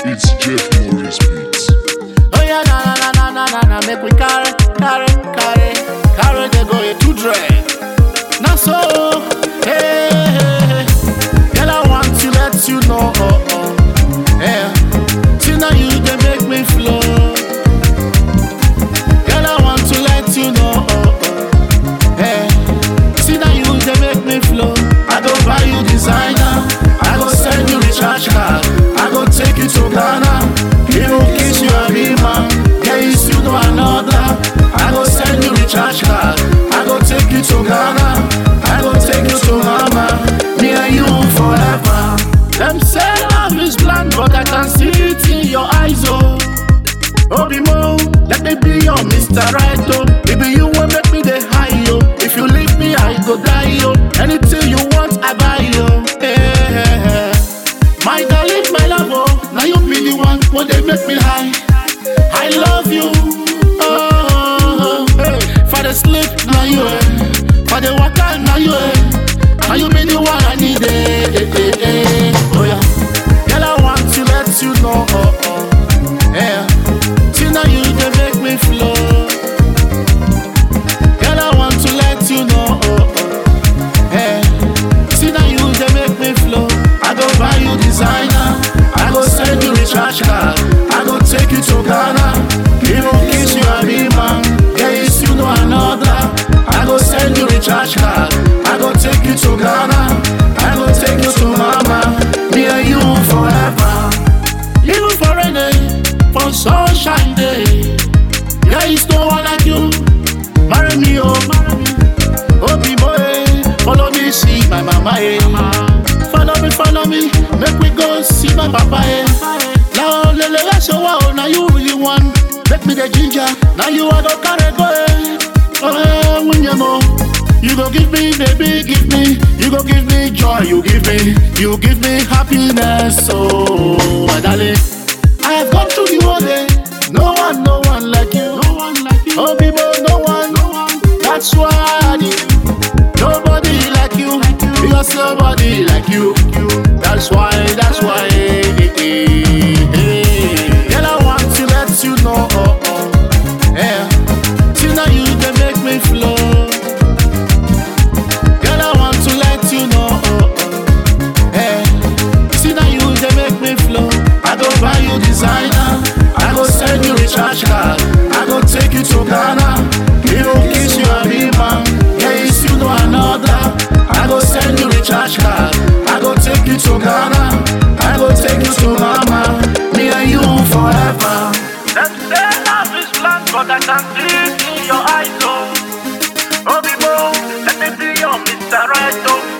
It's Jeff Morris Beats. Oh yeah, na na na na na na, make we carry, carry, carry, carry the go to dread. Now so, hey, hey, hey, girl, I want to let you know, oh, oh, yeah. See now you they make me flow. Girl, I want to let you know, oh, oh, yeah. See now you they make me flow. I go buy you designer, I go send you recharge card, I go take you to Ghana. Even kiss you a be man, yeah, you still know another. I go send you recharge card, I go take you to Ghana, I go take you to Mama. Me and you forever. Them say love is blind, but I can see it in your eyes, oh. Obi Mo, let me be your Mr. Right, oh. Baby, you will make me the high, yo. If you leave me, I go die, yo. Anything you want, I buy, yo. Yeah. My darling, my love, oh. Now you be the one when they make me high. I love you. Oh, hey. For the sleep, now you, eh. For the waka, now you, eh. Now you be the one I need, eh, eh, eh, eh. Oh, yeah. Girl, I want to let you know, oh, oh. Yeah. See now you they make me flow. Girl, I want to let you know. Oh, oh. Yeah. See now you they make me flow. I go buy you designer. I go send you recharge card. I go take you to Ghana. Even kiss you a be man. Yeah, you still know another. I go send you recharge card. I go take you to Ghana. I go take you to Mama. Me and you forever. Even for a day, for sunshine day. There is no one like you. Marry me, oh, marry me. Oh, be boy, follow me, see my mama, eh. Follow me, follow me, make we go see my papa, eh. Now, lele, let's show wow, now you really want. Make me the ginger, now you are the carry go, eh. Oh, eh, when you know. You go give me, baby, give me. You go give me joy, you give me. You give me happiness, oh, my darling. I have gone through the whole day. No one, no one like you. No one like you. Oh, people, no one. No one. That's why I need you. Nobody like you. Because nobody like you. That's why, that's why. eh, eh, eh, eh. Girl, I want to let you know. Oh, oh. Yeah. See now you they make me flow. Girl, I want to let you know. Oh, oh. Yeah. See now you they make me flow. I go buy you designer. I go send you recharge card. I go take you to Ghana. Even kiss you a be man. Yeah, you still know another. I go send you recharge card. I go take you to Ghana. I go take you to Mama. Me and you forever. Them say love is blind, but I can see it in your eyes, oh. Oh, people, let me be your Mr. Right, oh.